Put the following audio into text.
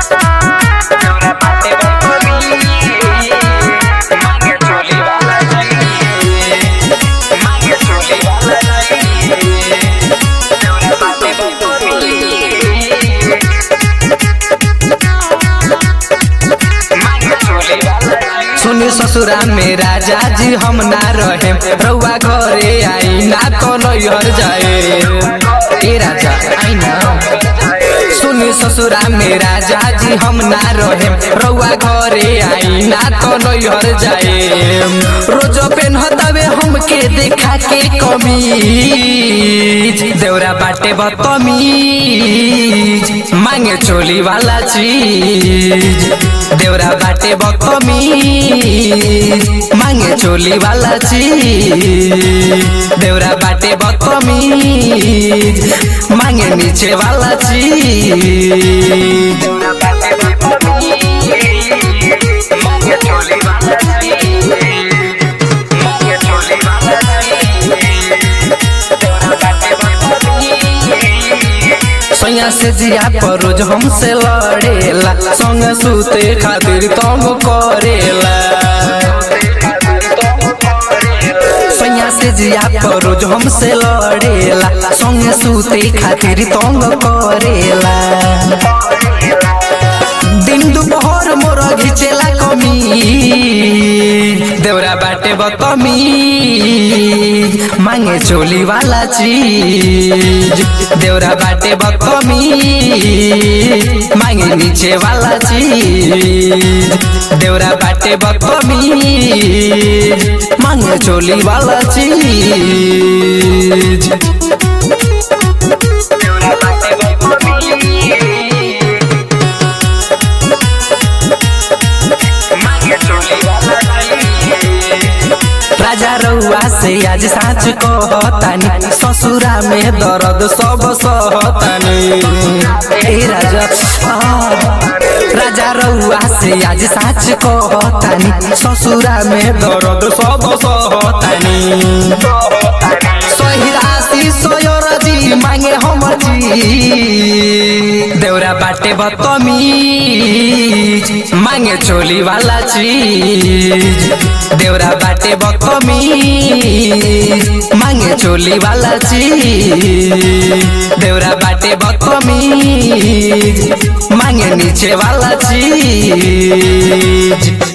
सुनी ससुरा में राजा जी हम ना रहे रउआ घरे आई ना तो नैहर जाए ए राजा आई ना सुनी ससुरा में राजा जी हम ना रहे रउआ घरे आई ना तो नैहर जाए रोज पेन हतावे हमके देखा के कमीज देवरा बाटे बतमीज मांगे चोली वाला चीज देवरा बाटे बतमीज मांगे चोली वाला चीज देवरा बाटे बतमीज मांगे नीचे वाला चीज सैया से जिया पर रोज हमसे लड़ेला संग सुते खातिर तंग करेला सैया से जिया पर रोज हमसे लड़ेला संग सुते खातिर तंग करेला दिन दुपहर मोर घिचेला कमी देवरा बाटे बतमी मांगे चोली वाला चीज देवरा बाटे बतमी मांगे नीचे वाला चीज देवरा बाटे बतमी मांगे चोली वाला चीज राजा रउआ से आज साँच कहतानी ससुरा में दर्द सब सहतानी ए राजा आ, राजा रउआ से आज साँच कहतानी ससुरा में दर्द सब सहतानी सही राशि सयर जी मांगे हमर जी देवरा बाटे बतमीज मांगे चोली वाला चीज देवरा बाटे बतमीज मांगे चोली वाला चीज देवरा बाटे बतमीज मांगे नीचे वाला चीज